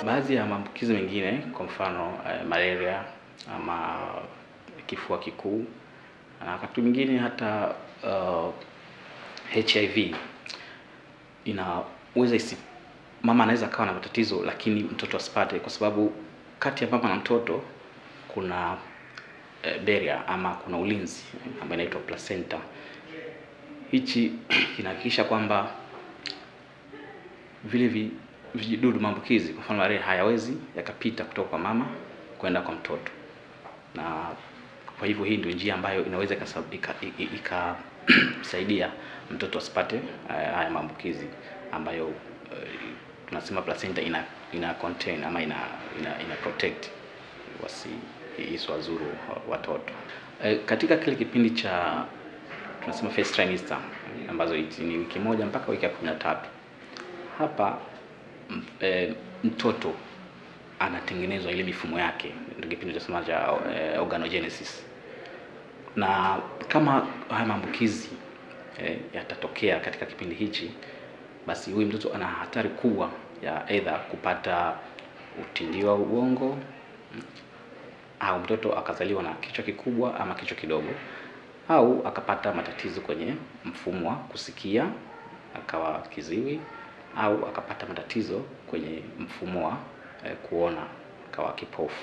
baadhi ya maambukizi mengine kwa mfano uh, malaria ama kifua kikuu na wakati mwingine hata uh, HIV inaweza isi, mama anaweza akawa na matatizo lakini mtoto asipate, kwa sababu kati ya mama na mtoto kuna eh, barrier ama kuna ulinzi ambayo inaitwa placenta. Hichi kinahakikisha kwamba vile vi, vijidudu maambukizi kwa mfano malaria hayawezi yakapita kutoka kwa mama kwenda kwa mtoto, na kwa hivyo hii ndio njia ambayo inaweza ikasaidia mtoto asipate haya maambukizi ambayo uh, tunasema placenta ina ina contain ama ina ina, ina protect wasi isiwazuru watoto. E, katika kile kipindi cha tunasema first trimester ambazo ni wiki moja mpaka wiki ya kumi na tatu hapa e, mtoto anatengenezwa ile mifumo yake, ndio kipindi tunasema cha e, organogenesis, na kama haya maambukizi e, yatatokea katika kipindi hichi, basi huyu mtoto ana hatari kubwa ya aidha kupata utindio wa ubongo au mtoto akazaliwa na kichwa kikubwa ama kichwa kidogo, au akapata matatizo kwenye mfumo wa kusikia akawa kiziwi, au akapata matatizo kwenye mfumo wa eh, kuona akawa kipofu.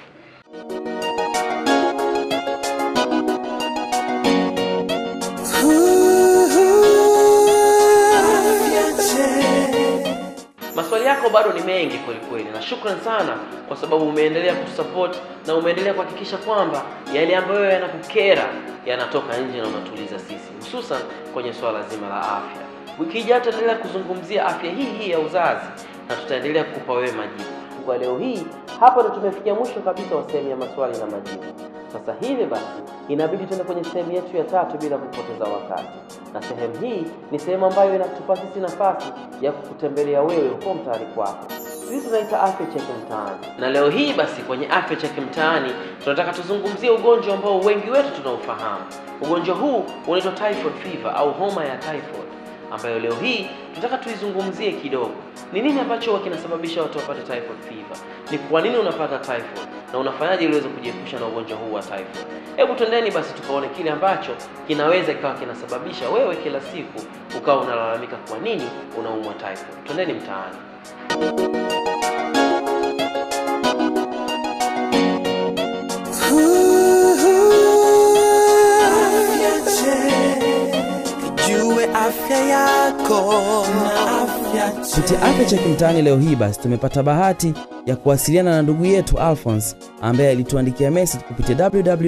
Maswali yako bado ni mengi kweli kweli, na shukran sana kwa sababu umeendelea kutusupport na umeendelea kuhakikisha kwamba yale ambayo yanakukera yanatoka nje na unatuliza sisi, hususan kwenye swala zima la afya. Wiki ijayo tutaendelea kuzungumzia afya hii hii ya uzazi na tutaendelea kukupa wewe majibu. Kwa leo hii hapa ndo tumefikia mwisho kabisa wa sehemu ya maswali na majibu. Sasa hivi basi inabidi tuende kwenye sehemu yetu ya tatu bila kupoteza wakati, na sehemu hii ni sehemu ambayo inatupa sisi nafasi ya kukutembelea wewe huko mtaani kwako. Sisi tunaita afya cheki mtaani, na leo hii basi kwenye afya cheki mtaani tunataka tuzungumzie ugonjwa ambao wengi wetu tunaufahamu. Ugonjwa huu unaitwa typhoid fever au homa ya typhoid, ambayo leo hii tunataka tuizungumzie kidogo. Ni nini ambacho huwa kinasababisha watu wapate typhoid fever? Ni kwa nini unapata typhoid na unafanyaje ili uweze kujiepusha na ugonjwa huu wa typhoid? Hebu twendeni basi tukaone kile ambacho kinaweza kikawa kinasababisha wewe kila siku ukawa unalalamika kwa nini unaumwa typhoid. Twendeni mtaani. Jue afya yako na afya Kupitia Afya Cheki Mtaani leo hii basi tumepata bahati ya kuwasiliana na ndugu yetu Alphonse ambaye alituandikia message kupitia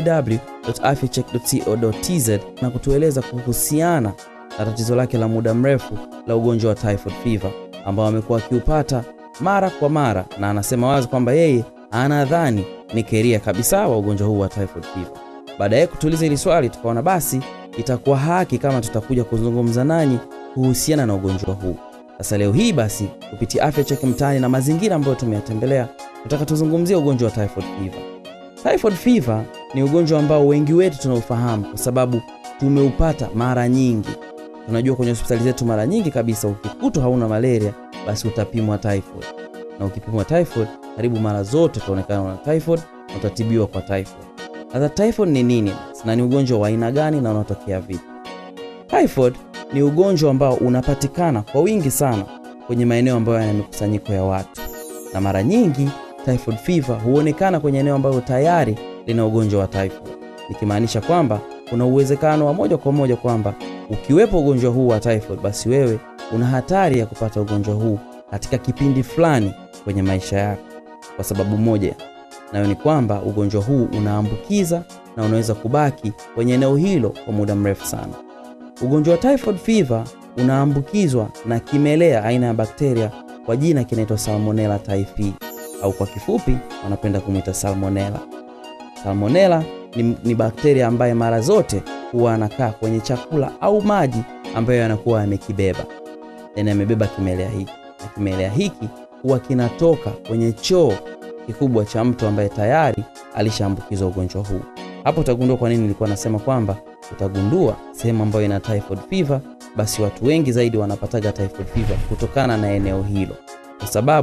www.afyacheck.co.tz na kutueleza kuhusiana na tatizo lake la muda mrefu la ugonjwa wa typhoid fever ambao amekuwa akiupata mara kwa mara, na anasema wazi kwamba yeye anadhani ni keria kabisa wa ugonjwa huu wa typhoid fever. Baada ya kutuuliza hili swali, tukaona basi itakuwa haki kama tutakuja kuzungumza nanyi kuhusiana na ugonjwa huu. Sasa leo hii basi kupitia Afya Cheki Mtaani na mazingira ambayo tumeyatembelea, tutaka tuzungumzie ugonjwa wa typhoid fever. Typhoid fever ni ugonjwa ambao wengi wetu tunaufahamu kwa sababu tumeupata mara nyingi. Tunajua kwenye hospitali zetu mara nyingi kabisa, ukikutwa hauna malaria, basi utapimwa typhoid, na ukipimwa typhoid, karibu mara zote utaonekana una typhoid na utatibiwa kwa typhoid. Sasa typhoid ni nini na ni ugonjwa wa aina gani na unatokea vipi? Typhoid ni ugonjwa ambao unapatikana kwa wingi sana kwenye maeneo ambayo yana mikusanyiko ya watu, na mara nyingi typhoid fever huonekana kwenye eneo ambayo tayari lina ugonjwa wa typhoid, nikimaanisha kwamba kuna uwezekano wa moja kwa moja kwamba ukiwepo ugonjwa huu wa typhoid, basi wewe una hatari ya kupata ugonjwa huu katika kipindi fulani kwenye maisha yako, kwa sababu moja nayo ni kwamba ugonjwa huu unaambukiza na unaweza kubaki kwenye eneo hilo kwa muda mrefu sana. Ugonjwa wa typhoid fever unaambukizwa na kimelea aina ya bakteria kwa jina kinaitwa Salmonella typhi au kwa kifupi wanapenda kumwita salmonella. Salmonella ni, ni bakteria ambaye mara zote huwa anakaa kwenye chakula au maji ambayo yanakuwa yamekibeba, yani amebeba kimelea hiki, na kimelea hiki huwa kinatoka kwenye choo kikubwa cha mtu ambaye tayari alishaambukizwa ugonjwa huu. Hapo utagundua kwa nini nilikuwa nasema kwamba utagundua sehemu ambayo ina typhoid fever, basi watu wengi zaidi wanapataga typhoid fever kutokana na eneo hilo, kwa sababu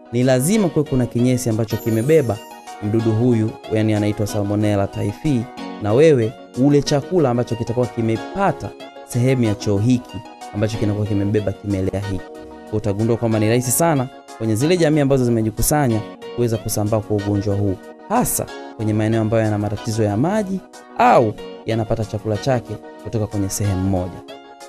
ni lazima kuwe kuna kinyesi ambacho kimebeba mdudu huyu, yani anaitwa Salmonella typhi, na wewe ule chakula ambacho kitakuwa kimepata sehemu ya choo hiki ambacho kinakuwa kimebeba kimelea hiki. Kwa utagundua kwamba ni rahisi sana kwenye zile jamii ambazo zimejikusanya kuweza kusambaa kwa ugonjwa huu, hasa kwenye maeneo ambayo yana matatizo ya maji au yanapata chakula chake kutoka kwenye sehemu moja.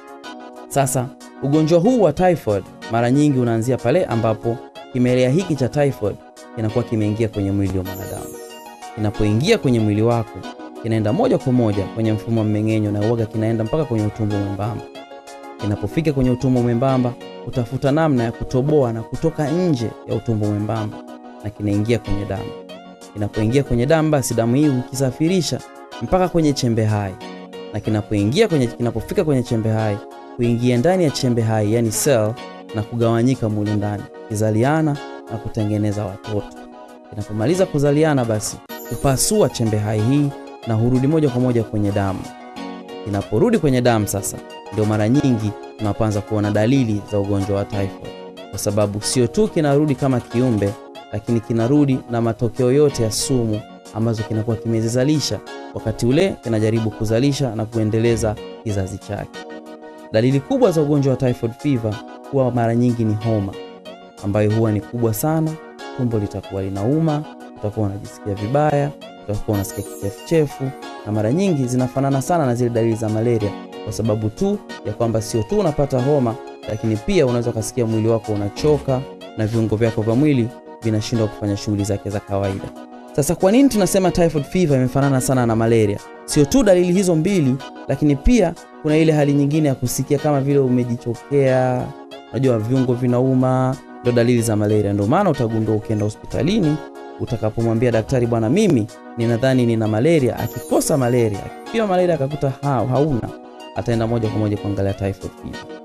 Sasa ugonjwa huu wa typhoid mara nyingi unaanzia pale ambapo kimelea hiki cha typhoid kinakuwa kimeingia kwenye mwili wa mwanadamu. Kinapoingia kwenye mwili wako, kinaenda moja kwa moja kwenye mfumo wa mmeng'enyo na uoga kinaenda mpaka kwenye utumbo mwembamba. Kinapofika kwenye utumbo mwembamba, utafuta namna ya kutoboa na kutoka nje ya utumbo mwembamba na kinaingia kwenye damu. Kinapoingia kwenye damu, basi damu hii hukisafirisha mpaka kwenye chembe hai, na kinapoingia kwenye, kinapofika kwenye chembe hai kuingia ndani ya chembe hai yani cell na kugawanyika mule ndani kizaliana na kutengeneza watoto. Kinapomaliza kuzaliana, basi kupasua chembe hai hii na hurudi moja kwa moja kwenye damu. Kinaporudi kwenye damu sasa, ndio mara nyingi tunapoanza kuona dalili za ugonjwa wa typhoid, kwa sababu sio tu kinarudi kama kiumbe, lakini kinarudi na matokeo yote ya sumu ambazo kinakuwa kimezizalisha wakati ule kinajaribu kuzalisha na kuendeleza kizazi chake. Dalili kubwa za ugonjwa wa typhoid fever huwa mara nyingi ni homa ambayo huwa ni kubwa sana. Tumbo litakuwa linauma, utakuwa unajisikia vibaya, utakuwa unasikia kichefuchefu, na mara nyingi zinafanana sana na zile dalili za malaria, kwa sababu tu ya kwamba sio tu unapata homa, lakini pia unaweza ukasikia mwili wako unachoka na viungo vyako vya mwili vinashindwa kufanya shughuli zake za kawaida. Sasa kwa nini tunasema typhoid fever imefanana sana na malaria? Sio tu dalili hizo mbili, lakini pia kuna ile hali nyingine ya kusikia kama vile umejichokea, unajua viungo vinauma, ndio dalili za malaria. Ndio maana utagundua ukienda hospitalini, utakapomwambia daktari, bwana, mimi ninadhani nina malaria, akikosa malaria, akipima malaria akakuta ha, hauna, ataenda moja kwa moja kuangalia typhoid fever.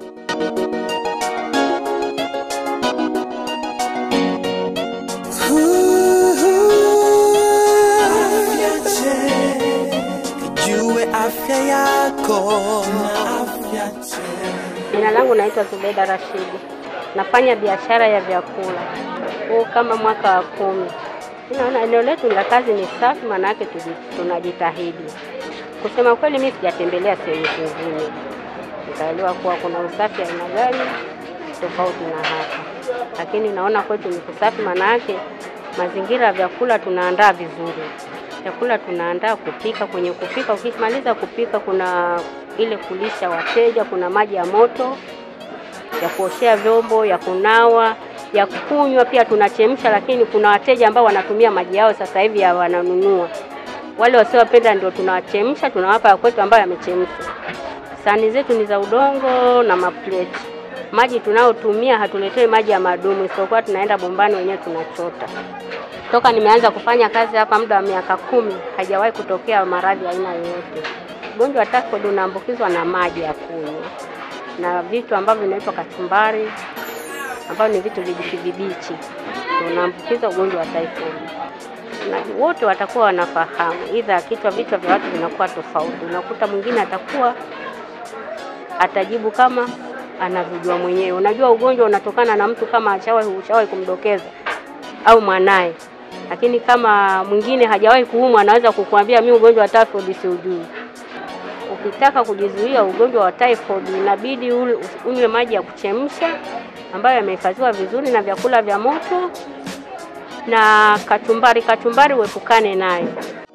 Jue afya yako na afya Jina langu naitwa Zubeda Rashidi, nafanya biashara ya vyakula huu kama mwaka wa kumi. Naona eneo letu la kazi ni safi, maana yake tuji- tunajitahidi. Kusema kweli, mimi sijatembelea sehemu zingine nikaelewa kuwa kuna usafi aina gani tofauti na hapa, lakini naona kwetu ni kusafi, maana yake mazingira ya vyakula tunaandaa vizuri. Chakula tunaandaa kupika, kwenye kupika, ukimaliza kupika kuna ile kulisha wateja, kuna maji ya moto ya kuoshea vyombo, ya kunawa, ya kunywa pia tunachemsha, lakini kuna wateja ambao wanatumia maji yao sasa hivi ya wananunua. Wale wasiopenda ndio tunawachemsha, tunawapa ya kwetu ambayo yamechemshwa. Sahani zetu ni za udongo na mapleti. Maji tunayotumia hatuletei maji ya madumu, isipokuwa tunaenda bombani wenyewe tunachota. Toka nimeanza kufanya kazi hapa muda wa miaka kumi, hajawahi kutokea maradhi aina yoyote. Ugonjwa wa typhoid unaambukizwa na maji ya kunywa na vitu ambavyo vinaitwa kachumbari, ambavyo ni vitu vibichi vibichi, ndio unaambukiza ugonjwa wa typhoid. Na wote watakuwa wanafahamu, idha kichwa, vichwa vya watu vinakuwa tofauti. Unakuta mwingine atakuwa atajibu kama anavyojua mwenyewe. Unajua ugonjwa unatokana na mtu kama ashawahi ushawahi kumdokeza au mwanaye, lakini kama mwingine hajawahi kuumwa, anaweza kukuambia mimi ugonjwa wa typhoid siujui. Ukitaka kujizuia ugonjwa wa typhoid inabidi ule- unywe maji ya kuchemsha ambayo yamehifadhiwa vizuri na vyakula vya moto na kachumbari. Kachumbari uepukane nayo.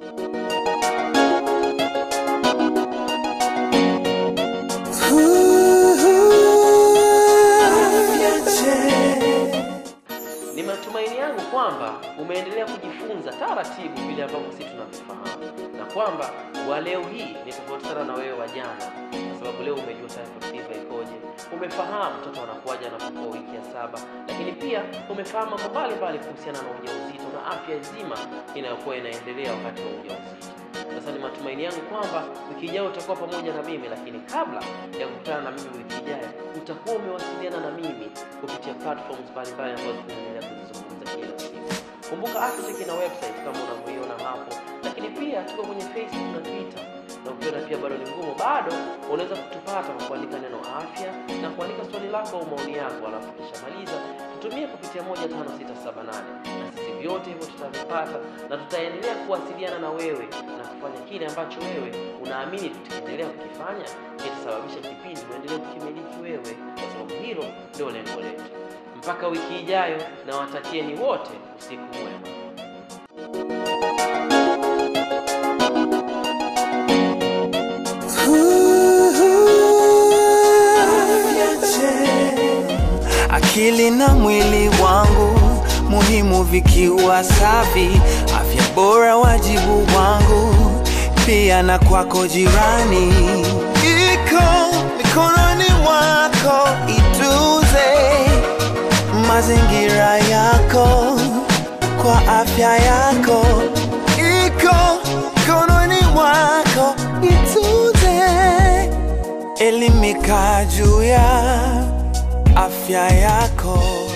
Ni matumaini yangu kwamba umeendelea kujifunza taratibu vile ambavyo sisi tunavifahamu, na kwamba wa leo hii ni tofauti sana na wewe wa jana, kwa sababu leo umejua typhoid fever ikoje, umefahamu mtoto anakuwaje anapokuwa wiki ya saba, lakini pia umefahamu mambo mbalimbali kuhusiana na ujauzito na afya nzima inayokuwa inaendelea wakati wa ujauzito. Sasa ni matumaini yangu kwamba wiki ijayo utakuwa pamoja na mimi, lakini kabla ya kukutana na mimi wiki ijayo, utakuwa umewasiliana na mimi kupitia platforms mbalimbali ambazo tunaendelea kuzizungumza kila siku. Kumbuka Afya ina website kama unavyoiona hapo, lakini pia tuko kwenye Facebook na Twitter na ukiona pia bado ni ngumu, bado unaweza kutupata kwa kuandika neno afya na kuandika swali lako au maoni yako, alafu kisha maliza tutumie kupitia 15678 na sisi vyote hivyo tutavipata na tutaendelea kuwasiliana na wewe na kufanya kile ambacho wewe unaamini tukiendelea kukifanya kitasababisha kipindi uendelee kukimiliki wewe, kwa sababu hilo ndio lengo letu. Mpaka wiki ijayo, na watakieni wote usiku mwema. akili na mwili wangu muhimu vikiwa safi, afya bora wajibu wangu, pia na kwako jirani, iko mikononi mwako, ituze mazingira yako kwa afya yako, iko mikononi mwako, ituze elimika juu ya afya yako.